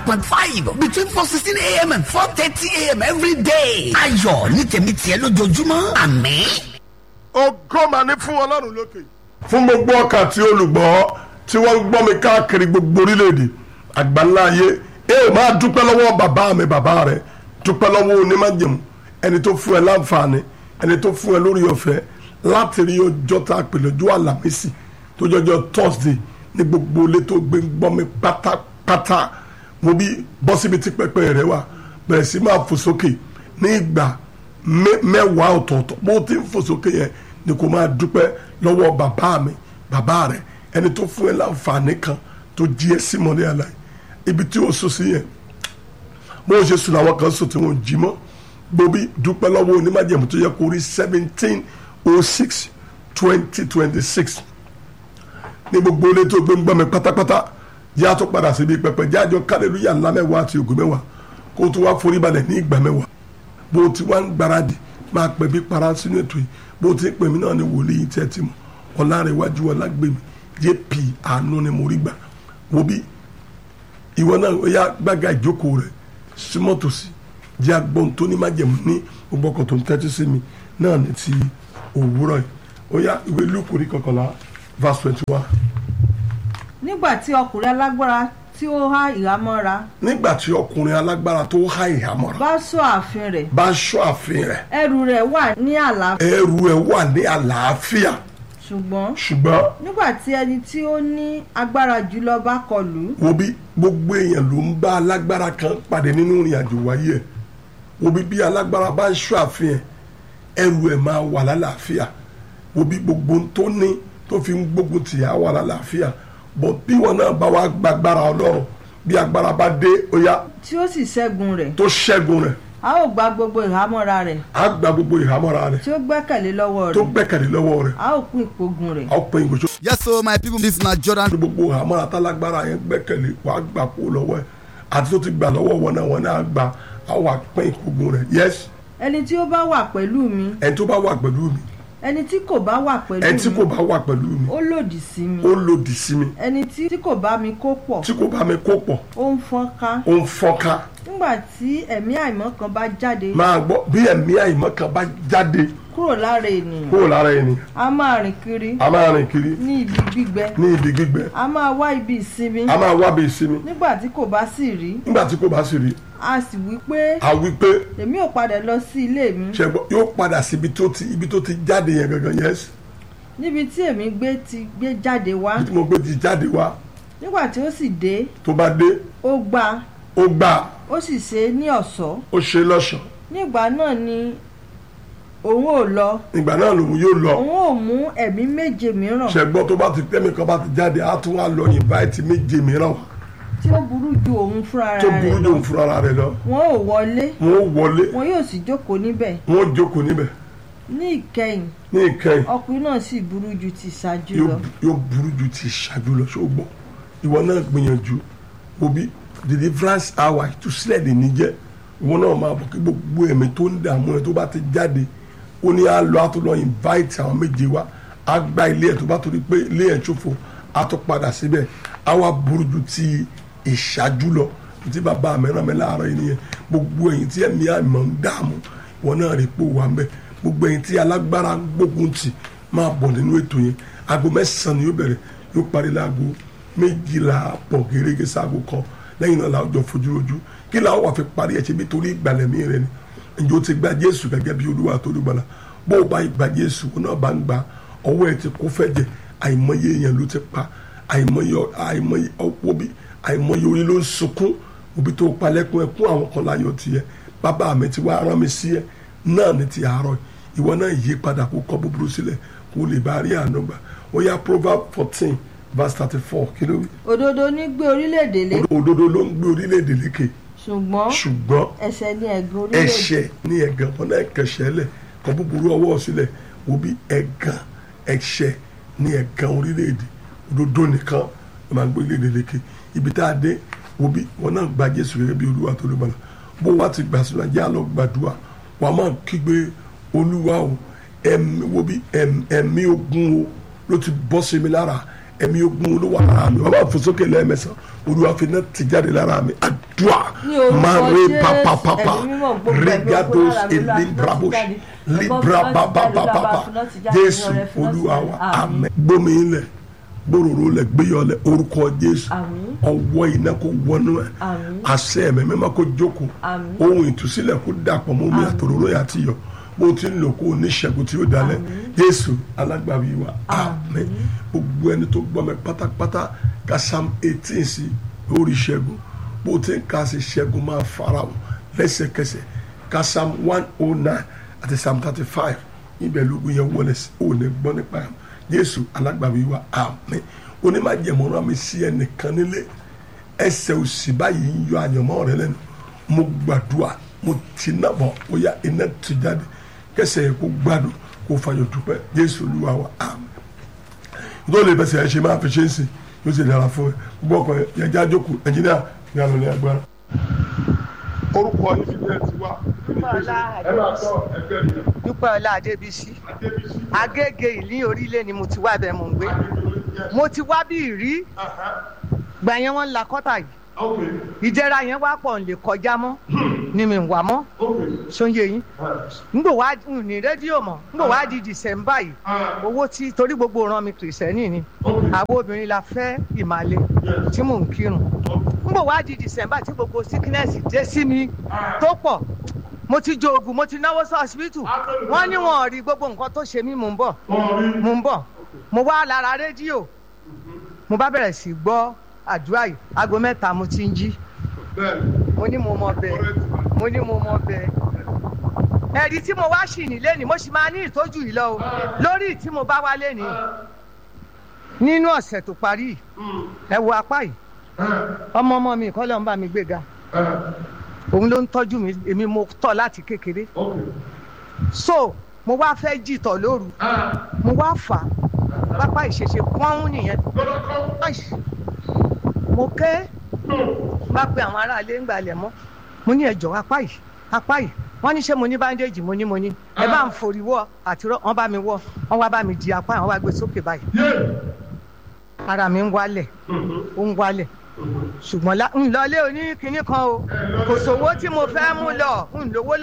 point five between four sixteen a.m. and four thirty a.m. every day. ayọ̀ ní tèmi tiẹ̀ lójoojúmọ́ àmín. ògo mà ní fún ọlọ́run lókè. fún gbogbo ọkàn tí olùgbọ́ tí wọ́n ń gbọ́ mi káàkiri gbogbo orílẹ̀-èdè àgbáńlá ayé ẹ ò máa dúpẹ́ lọ́wọ́ bàbá mi bàbá rẹ̀ dúpẹ́ lọ́wọ́ onímájẹ̀mú ẹni tó fún ẹ láǹfààní ẹni tó fún ẹ lórí ọ̀fẹ́ láti rí ọjọ́ tá a pè lọ́jọ́ àlàmísì tó jọjọ́ thursday ní gbogbo ilé tó gbé ń gbọ́ mi pátápátá mo bí bọ́ síbi tí pẹpẹ rẹ wà bẹ̀rẹ̀ sí máa fò sókè ní ìgbà mẹ́wàá ọ̀tọ̀ọ̀tọ̀ bó ti ń fò sókè yẹn ni kò máa dúpẹ́ lọ́wọ́ bàbá mi bàbá rẹ ẹni tó fún ẹ láǹfààní kan tó jí ẹ sí mọ́lẹ́ àlàyé ibi tí o sùn sí yẹn bó o ṣe sùn àwọn kan sùn tí wọn jí mọ́ gbòbí dúpẹ́ lọ́wọ́ onímájẹ̀mú tó yẹ kó rí seventeen oh six twenty twenty six ní gbogbo ilé tó gbé ń gbọ́ mi pátápátá jẹ́ àtọ́ padà síbi pẹpẹ jẹ́ àjọ kálẹ̀lúyà ńlá mẹ́wàá àti ògùn mẹ́wàá kó o tún wá forí balẹ̀ ní ìgbà mẹ́wàá bó o ti wá ń gbáradì máa pẹ̀ bí para sínú ètò yìí bó o ti ń pè mí náà ní wòlíì tẹ́ ti mọ̀ ọ̀làrẹ̀wájú ọ̀làgbèmí jp àánú ni mo rí gbà wo bí ìwọ náà ó yá gbága ìjókòó rẹ̀ súnmọ́ tòsí jẹ́ agbọ́n tó ní májẹ̀mú ní gbogbo ọkọ̀ tó ń tẹ́tí sí mi náà ní ti òwúrọ̀ yìí ó yá ìwé lúkù ní kọkànlá verse twenty one. nígbà tí ọkùnrin alágbára tí ó há ìhámọ́ra nígbà tí ọkùnrin alágbára tó há ìhámọ́ra bá sọ ààfin rẹ̀ bá ṣọ́ ààfin rẹ̀ ẹrù rẹ̀ wà ní àlàáfíà ẹrù ẹ̀ wà ní àlàáfíà ṣùgbọ́n ṣùgbọ́n nígbà tí ẹni tí ó ní agbára jùlọ bá kọlù ú, wo bí gbogbo èèyàn ló ń bá alágbára kan pàdé nínú ìrìn àjò wáyé ẹ̀ wo bí bí alágbára bá ń ṣọ́ ààfin ẹ̀ ẹrù ẹ̀ máa wà lálàáfíà wo bí gbogbo ohun tó ní tó fi ń gbógun tì á wà lálàáfíà bọ̀ bí wọn náà bá wá gbàgbára ọlọ́run bí agbára bá dé ó yá tí ó sì ṣẹ́gun rẹ̀ tó ṣẹ́gun rẹ̀ a ó gba gbogbo ìhámọ́ra rẹ̀ á gba gbogbo ìhámọ́ra rẹ̀ tí ó gbẹ́kẹ̀lé lọ́wọ́ tó rẹ̀ gbẹ́kẹ̀lé lọ́wọ́ rẹ̀ a ó pín ìpogun rẹ̀ á pín ìgbésó Yes, so my people, this na Jordan. gbogbo ìhámọ́ra tálágbára yẹn gbẹ́kẹ̀lé wàá gbà kó lọ́wọ́ ẹ̀ àti tó ti gbà lọ́wọ́ wọn náà wọn náà gbà á wà pín ìkógun rẹ̀ yes ẹni tí ó bá wà pẹ̀lú mi ẹni tó bá wà pẹ̀lú mi ẹni tí kò bá wà pẹ̀lú ẹni tí kò mi bá wà pẹ̀lú mi ó lòdì sí mi ó lòdì sí mi ẹni tí tí kò bá mi kó pọ̀ tí kò bá mi kó pọ̀ ó ń fọ́nká ó ń fọ́nká nígbà tí ẹ̀mí àìmọ́ kan bá jáde máa gbọ́ bí ẹ̀mí àìmọ́ kan bá jáde kúrò lára ènìyàn kúrò lára ènìyàn a máa rìn kiri a máa rìn kiri ní ibi gbígbẹ ní ibi gbígbẹ a máa wá ibi ìsinmi a máa wá bí ìsinmi nígbà tí kò bá sì rí nígbà tí kò bá sì rí a sì wí pé a wí pé èmi ò padà lọ sí ilé mi ṣẹgbọn yóò padà síbi tó ti ibi tó ti jáde yẹn gangan yẹs níbi tí èmi gbé ti gbé jáde wá bí tí mo gbé ti jáde wá nígbà tí ó sì dé tó bá dé ó gbà ó gbà ó sì ṣe é ní ọ̀ṣọ́ ó ṣe lọ́ṣọ̀ọ́ nígbà náà ni òun ò lọ ìgbà náà lòun yóò lọ òun ò mú ẹ̀mí méje mìíràn ṣẹgbọn tó bá ti tẹ́mi kan bá ti jáde á tún wá lọ invite méje mìíràn wá tí ó burú ju òun fúnra tó rẹ̀ burú lọ jòun fúnra rẹ̀ lọ wọn ò wọlé wọn ó wọlé wọn yóò sì jókòó níbẹ̀ wọn ó jókòó níbẹ̀ ní ìkẹyìn ní ìkẹyìn ọkùnrin náà sì burú ju ti ṣáájú yóò lọ yóò burú ju ti ṣáájú lọ ṣó gbọ́ ìwọ náà gbìyànjú òbí the deliverance hour ìtúsílẹ̀ lè ní jẹ́ ìwọ náà máa bọ̀ kí gbogbo ẹ̀mí tó ń dààmú ẹ tó bá ti jáde ó ní á lọ á tó lọ invite àwọn méje wá á gba ilé ẹ̀ tó bá torí pé ilé ẹ̀ ṣòfò á tó padà síbẹ̀ á wá burú ju ti ìṣáájú lọ tí bàbá mi rán mi láàárọ̀ yìí nìyẹn gbogbo ẹ̀yin tí ẹ̀mí àmọ́ ń dààmú ìwọ náà rí pò wà ń bẹ̀ gbogbo ẹ̀yin tí alágbára gbógun tì máa bọ̀ nínú ètò yẹn aago mẹ́sàn-án ni yóò bẹ̀rẹ̀ yóò parí láago méjìlá pọ̀ gẹ́gẹ́ sáago kan lẹ́yìn náà làwọn jọ fojú ojú kí làwọn wà fi parí ẹ̀ ṣe bí torí ìgbàlẹ̀mí rẹ ni ǹjẹ́ o ti gba jésù gẹ́gẹ́ bí olúwa tó dùgbàlà bó o bá gba jésù o náà bá ń gba ọwọ́ ẹ̀ ti kó fẹ́ jẹ àìmọye èèyàn ló ti pa àìmọye àìmọye ọ̀pọ̀ bí àìmọye orí ló ń sunkún òbí tó palẹ́kùn ẹkún àwọn kan láyọ̀ tiẹ̀ bàbá mi ti wá rán mi sí ẹ náà ní ti àárọ̀ ìwọ náà yí padà kó kọ búburú sílẹ̀ kó lè bá rí àánú gbà ó yá proverb fourteen verse thirty four kí ló wí. òdodo ní gbé orílẹ̀-èdè lé òdodo ló ń gbé orílẹ̀-èdè lékè ṣùgbọ́n ṣùgbọ́n ẹ̀ṣẹ̀ ní ẹ̀gàn orílẹ̀-èdè ẹ̀ṣẹ̀ ní ẹ̀gàn wọn náà kẹ̀ṣẹ̀ lẹ̀ kọ búburú ọwọ́ sílẹ̀ wo bí ẹ̀gàn ẹ̀ṣẹ̀ ní ẹ̀gàn orílẹ̀-èdè òdodo nìkan ló máa ń gbé orílẹ̀-èdè lékè ibi tá a dé wo bí wọn náà gba Jésù gẹ́gẹ́ bí olúwa tó ló bá la bó wá ti gbà sínú ajá lọ gbàdúrà wà á máa kígbe olúwa o ẹ̀mí wo bí ẹ̀m- ẹ̀mí ogun o ló ti bọ́ sí mi lára ẹ̀mí ogun ló wà lára mi wọ́n bá fò sókè lẹ́ẹ̀mẹsàn olúwa fi náà ti jáde lára mi àdúrà Ní orúkọ máa rí Jésù, papapapa ẹ̀mí mímọ́ gbogbo ẹ̀mí regados ogun lára mi, Olúwa, elimbrabos fi náà ti jáde. libra Ẹ̀gbọ́n, fi náà ti jáde, babababa Olúwa, fi náà ti jáde, jésù Ọlọ́run, fi náà ti olúwa jáde. wa Àmín. àmín gbómi ilẹ̀ gbòòrò lẹ̀ gbéyọlẹ̀ orúkọ jésù Àmín. ọwọ́ iná kò wọnú ẹ̀ Àmín. àṣẹ ẹ̀mẹ́ mẹ́ma kò jókòó Àmín. ohun ìtúsílẹ̀ kò dàpọ̀ mọ́ omi àtòróró yà ti yọ bó ti ń lò kó o ní ṣẹ́gun tí ó dalẹ̀ jésù alágbàwí wa àmín gbogbo ẹni tó gbọ́ mi pátápátá ka psalm eighteen sí lórí ṣẹ́gun bó ti ń ka sí ṣẹ́gun máa fara wọn lẹ́sẹ̀kẹsẹ̀ ka psalm one oh nine àti psalm thirty five ibẹ̀ lógun yẹn wọlé sí ò ní gbọ́ nípa ẹ̀ jésù alágbàwí wa àmín onímọ̀jẹ̀mọ́ra mi sí ẹnìkan nílé ẹsẹ̀ òsì báyìí ń yọ àyànmọ́ rẹ lẹ́nu mo gbàdúrà mo ti náà bọ̀ ó yá iná ti jáde kẹsẹ̀ yẹ kó gbádùn kó fàyọ̀ dúpẹ́ jésù olúwa wa àmín tó lè fẹsẹ̀ ẹ ṣe máa fi ṣe é sìn yóò sì dára fún ẹ gbọ́ ọkọ yẹn já jókòó ẹnjìníà ní àlọ́ ní agbára. orúkọ yìí fi bẹ́ẹ̀ ti wá ẹ máa sọ ẹgbẹ́ mi dúpẹ́ ọlá adébísí adébísí agége ìlú orílẹ̀ ni mo ti wá bẹ́ẹ̀ mò ń gbé mo ti wá bí ìrí gbà yẹn wọ́n ń la kọ́tà yìí ìjẹra yẹn wá pọ̀ ń lè kọjá mọ́ ni mi ń wà mọ́ sóyè yín ngbò wá ń ní rédíò mọ́ ngbò wá di dìsẹ́mbà yìí owó tí torí gbogbo ràn mí kìrìsẹ́nì ni àwọn obìnrin la fẹ́ ìmàle tí mò ń kírun ngbò wá di dìsẹ́mbà tí gbogbo sickness dé sí mi tó pọ̀ mo ti jo oògùn mo ti náwó sí ọsibítù wọ́n ní wọn ò rí gbogbo nǹkan tó ṣe mí mò ń bọ̀ mò ń bọ̀ mo wá lára rédíò mo bá bẹ̀rẹ̀ sí gbọ́ àdúrà yìí aago mẹ́ta mo ti ń jí mo ní mo mọ bẹ́ẹ̀ mo ní mo mọ bẹ́ẹ̀ ẹ̀rí tí mo wá ṣì ní lẹ́nìí mo sì máa ní ìtọ́jú yìí lọ o lórí tí mo bá wá lẹ́nìí nínú ọ̀sẹ̀ tó parí yìí, ẹ wo apá yìí ọmọ ọmọ mi kọ́ ló ń bá mi gbéga òun ló ń tọ́jú mi èmi mo tọ́ láti kékeré so mo wá fẹ́ jìtọ̀ lóru mo wá fà á pápá ìṣẹ̀ṣe pọ́n nìyẹn Ai, mo ké bá pe àwọn aráalé ń gbalẹ̀ mọ́ mo ní ẹjọ́ apá yìí apá yìí wọ́n ní ṣé mo ní báńdéèjì mo ní mo ní ẹ bá ń forí wọ́ àti rọ́ wọ́n bá mi wọ́ wọ́n wá bá mi di apá yìí wọ́n wá gbé sókè báyìí ara mi ń wálẹ̀ ó ń wálẹ̀ ṣùgbọ́n lá- ń lọlé oní kinní kan o kò sówó tí mo fẹ́ mú lọ ń lówó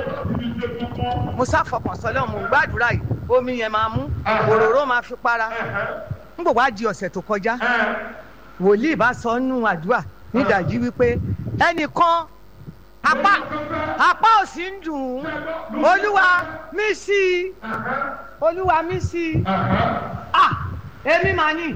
lọ́wọ́ mo sáfọkàn sọlọ́ mo ń gbàdúrà yìí omi yẹn máa mú òróró máa fi para ń bò wá di ọ̀sẹ̀ tó kọjá wòlíì bá sọ nù àdúrà nídàjí wípé ẹnìkan apá apá òsì ń dùn ún olúwa mí sí i olúwa mí sí i ah èmi máa ní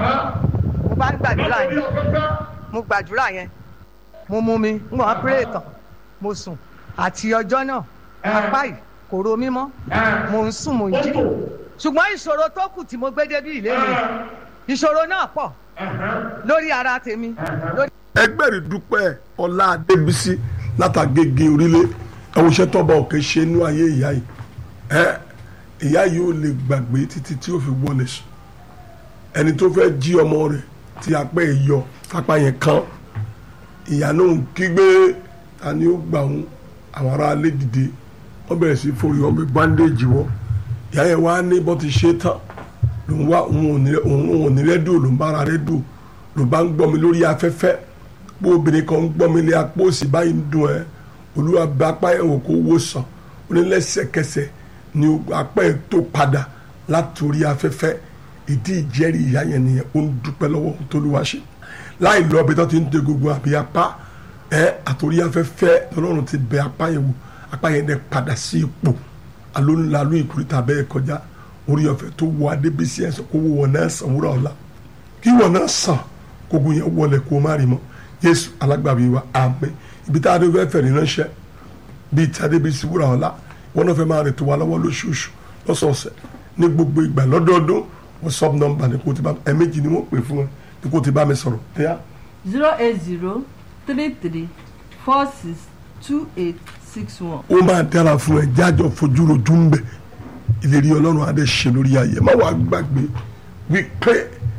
mo bá ń gbàdúrà yẹn mo gbàdúrà yẹn mo mú mi ń gbọ́n pírè tán mo sùn àti ọjọ́ náà apá yìí kò ro mí mọ́ mo ń sùn mo ń jí ṣùgbọ́n ìṣòro tó kù tí mo gbé débi ìlé mi ìṣòro náà pọ̀ lórí ara tèmi lórí ẹgbẹ́ rẹ̀ dúpẹ́ ọlá adébísí látàgége orílẹ̀ ẹ̀wọ̀n iṣẹ́ tọ́ba òkè ṣe inú ayé ìyá yìí ẹ ìyá yìí ò lè gbàgbé títí tí ó fi wọlé sùn ẹni tó fẹ́ jí ọmọ rẹ̀ tí apẹ́ ẹ̀ yọ kápá yẹn kan ìyá náà ń kígbe ta ni ó gbà wọn àwọn ará alẹ́ dìde wọ́n bẹ̀rẹ̀ sí forí wọn bí bandage wọ ìyá yẹn wá ní bó ti ṣe tán lòun wá òun ò ní òun ò ní rédíò lòun bá ara rédíò ló bá ń gbọ́ mi lórí afẹ́fẹ́ bó obìnrin kan ń gbọ́ mi lé apó òsì báyìí ń dùn ẹ́ olúwa bá apá ẹ̀ wò kó wò sàn ó ní lẹ́sẹ̀kẹsẹ̀ ni apá ẹ̀ tó padà látòrí afẹ́fẹ́ ìdí ìjẹ́rìí ìyá yẹn nìyẹn ó ń dúpẹ́ lọ́wọ́ ohun tó lùwà ṣe láì lọ ibi tó ti ń de gbogbo àbí apá ẹ àtòrí afẹ́fẹ́ lọ́rùn ti bẹ apá yẹn wò apá yẹn dẹ̀ padà sí ipò alóńlalú ìkúrìtà bẹ́ẹ̀ kọjá orí ọ̀fẹ́ tó wọ adébísí ẹ̀ sọ kó wọ wọn náà sàn wúrà ọ̀la kí wọn náà sàn kógun yẹn wọlé kó má rí mọ́ Jésù alágbàbí wa àmín ibi tá a dé fẹ́ fẹ̀rí ránṣẹ́ bíi tí adébísí wúrà ọ̀la wọn náà fẹ́ máa rìn tó wa lọ́wọ́ lóṣooṣù lọ́sọ̀ọ̀sẹ̀ ní gbogbo ìgbà lọ́dọọdún wọ́n sub number ní kò tí bá ẹ̀ẹ́mẹ́jì ni wọ́n pè fún ẹ ní kò tí bá mi sọ̀rọ̀ ẹ̀yà zero eight zero three three four six two eight six one. ó máa dára fún ẹ jájọ fojú rojú ń bẹ ìlérí ọlọ́run adé ṣe lórí ayé má wàá gbàgbé wípé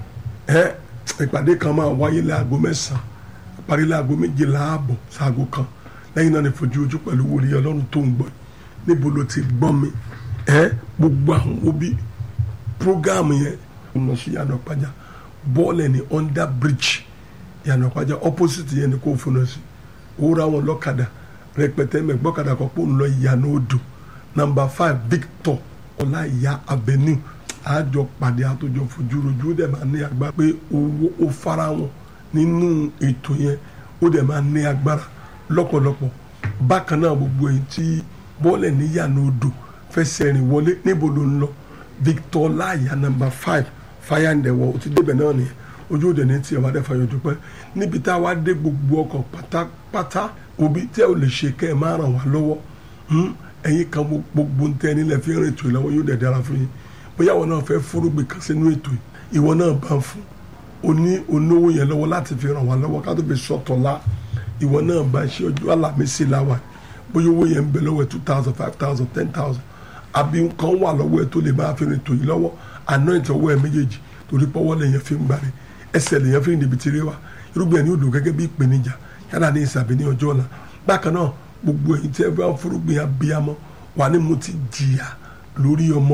ẹ ìpàdé kan máa wáyé láago mẹ́sàn-án parí láago méjìlá ààbọ̀ sáago kan lẹ́yìn náà ni fojú ojú pẹ̀lú wòlíì ọlọ́run tó ń gbọ́ níbo ló ti gbọ́ mi ẹ gbogbo àwọn òbí prógáàmù yẹn ó lọ sí yàrá pàjá bọ́ọ̀lù ní under bridge ìyànà pàjá opposite yẹn ni kò fúnra sí òwúrọ̀ àwọn ọlọ́kadà rẹpẹtẹ mẹgbọ́kadà kan pò ń lọ ìyànà odò number five victor ọláìyá avenue àjọ pàdé àtòjọ fojúrojú ó dẹ̀ máa ní agbára pé owó ó fara wọn nínú ètò yẹn ó dẹ̀ máa ní agbára lọ́pọ̀lọpọ̀ bákan náà gbogbo èyí tí bọ́ọ̀lù níyànà odò fẹsẹ̀ rìn wọlé níbo ló ń lọ victor ọláìyá number five fire and the wall ó ti débẹ̀ náà nìyẹn ojú òde ní tiẹ̀ wá dẹ́fà yọjú pẹ́ níbi tá a wá dé gbogbo ọkọ̀ pátápátá òbí tẹ́ ò lè ṣe kẹ́ ẹ̀ máa ràn wá lọ́wọ́ ẹ̀yin kan gbogbo ń tẹ́ nílẹ̀ fi rìn ètò ìlọ́wọ́ yóò dẹ̀ dára fún yín bóyá ìwọ náà fẹ́ fúrúgbìn kan sínú ètò yìí ìwọ náà bá ń fún o ní onówó yẹn lọ́wọ́ láti fi ràn wá lọ́wọ́ ká tó fi sọ̀tọ̀ la ìwọ náà bá ṣe ọjọ́ àlàmísì láwà bóyá owó yẹn ń bẹ lọ́wọ́ two thousand five thousand ten thousand àbí nǹkan wà lọ́wọ́ ẹ tó lè máa fi rìn ètò yìí lọ́wọ́ àná ìtọ́wọ́ ẹ méjèèjì torí pọ́wọ́ lèyàn fi ń gbàre ẹsẹ̀ lèyàn fi ń dìbì tiré wa irúgbìn ẹni odò gẹ́gẹ́ bí ìpèníjà yálà ní ìsàbí ní ọjọ́ ọ̀la bákan náà gbogbo èyí tí ẹ bá fúrúgbìn abiyamọ wà ní mo ti jìyà lórí ọmọ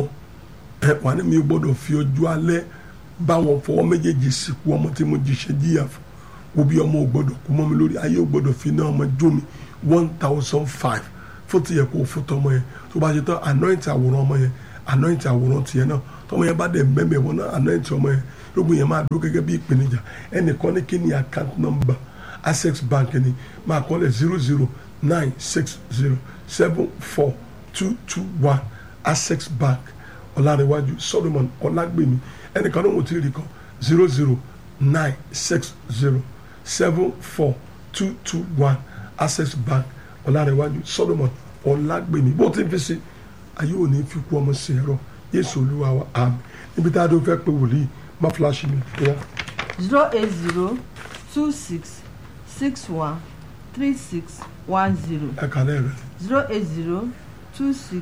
ẹ wà ní mi gbọ́dọ̀ fi ọjọ́ alẹ́ bá wọn fọwọ́ méjèèjì sìnkú ọmọ tí mo jìṣẹ́ jìyà fún wo bí ọmọ ò gbọ́dọ̀ kú mọ́ mi lórí ayé ò gbọ́dọ̀ fi náà ọmọ jó mi one thousand five fún tiyẹ kó fún tọmọ yẹn tó bá ṣe tán anoint àwòrán ọmọ yẹn anoint àwòrán tiẹ̀ náà tọmọ yẹn bá dẹ̀ mẹ́mẹ́ wọn náà anoint ọmọ yẹn lóògùn yẹn máa dúró gẹ́gẹ́ bí ìpèníjà ẹnìkan ní kí ni account number access bank ni máa kọ́ lẹ̀ zero zero nine six zero seven four two two one access bank ọ̀làríwájú solomon ọ̀làgbèmí ẹnìkan náà wọ́n ti rí kan zero zero nine six zero seven four two two one access bank ọ̀làríwájú solomon ọ̀làgbèmí bó ti ń fi sí ayé òní fi kú ọmọ sí ẹ̀rọ yéésù olúwa wa àmì níbi tá a dó fẹ́ pé wòlíì má fúláṣí mi tó zero eight zero two six six one three six one zero ẹ kàlẹ́ rẹ̀ zero eight zero two six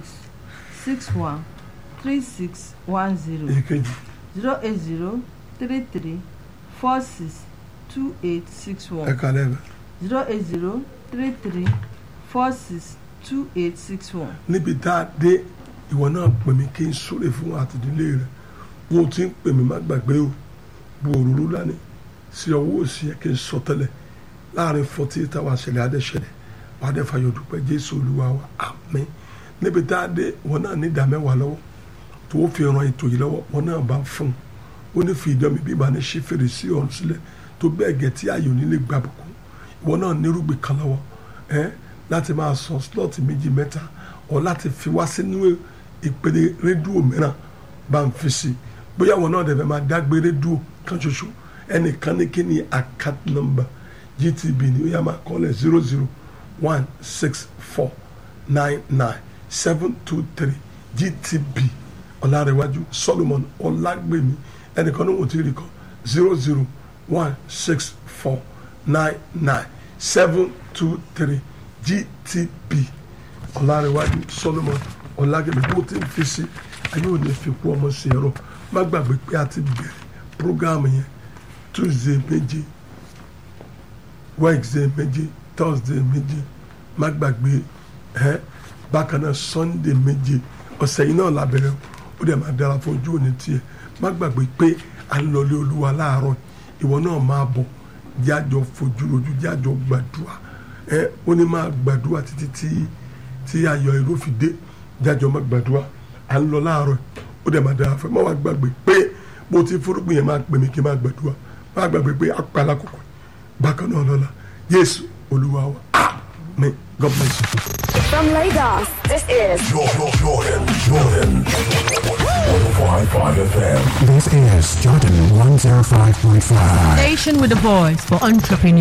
six one three six one zero èkejì zero eight zero three three four six two eight six ẹ one kàlẹ́ rẹ̀ zero eight zero three three four six two eight six one. níbi tá a dé ìwọ náà pè mí kí n súre fún àtìdílé rẹ wọn ti ń pè mí má gbàgbé o bu òróró lánìí sí ọwọ́ òsì yẹ kí n sọ tẹ́lẹ̀ láàrin forty eight hours ṣẹlẹ̀ adẹ́ṣẹlẹ̀ wà á dẹ́ fàyọ̀ dúpẹ́ jésù olúwa wa àmín níbi tá a dé wọn náà ní ìdá mẹ́wàá lọ́wọ́ tó o fi ran ètò yìí lọ́wọ́ wọn náà bá fún un ó ní fi ìdán mi bí ìbá ní ṣí fèrèsé ọ̀run sílẹ̀ tó bẹ́ẹ̀ gẹ̀ tí ayò nílé gbàbùkún ìwọ náà nírúgbìn kan lọ́wọ́ ẹ́ láti máa sọ slọ́ọ̀tì méjì mẹ́ta ọ̀ láti fi wá sínú ìpele rédíò mìíràn bá ń fi sí bóyá wọn náà dẹ̀fẹ̀ máa dágbé rédíò kan ṣoṣo ẹnìkan ní kí ni account number gtb ni ó yá máa kọ́ lẹ̀ zero zero one six four nine nine seven two three gtb ọ̀làrẹ̀wájú solomon ọ̀làgbèmí ẹnìkan ní wọ́n ti rí kọ́ zero zero one six four nine nine seven two three gtb ọ̀làrẹ̀wájú solomon ọ̀làgbèmí bó ti ń fi sí ayé ò ní fi kú ọmọ sí ẹ̀rọ má gbàgbé pé a ti bẹ̀rẹ̀ program yẹn tuesday méje wednesday méje thursday méje má gbàgbé ẹ bákan náà sunday méje ọ̀sẹ̀ yìí náà la bẹ̀rẹ̀ ó dẹ̀ máa dára fún ojú òní tiẹ̀ má gbàgbé pé à ń lọlé olúwa láàárọ̀ ìwọ náà máa bọ̀ jájọ fojú rojú jájọ gbàdúrà ẹ ó ní máa gbàdúrà títí tí tí ayọ̀ èrò fi dé jájọ má gbàdúrà à ń lọ láàárọ̀ ó dẹ̀ máa dára fún ẹ má wàá gbàgbé pé bó ti fúrúgbìn yẹn máa pè mí kí n máa gbàdúrà má gbàgbé pé apàlà kòkò bákan náà lọ́la yéésù olúwa wa amen god bless you. From Lagos, this is Jordan, Jordan, Jordan. 105.5 FM. This is Jordan 105.5. Station with a voice for entrepreneurs.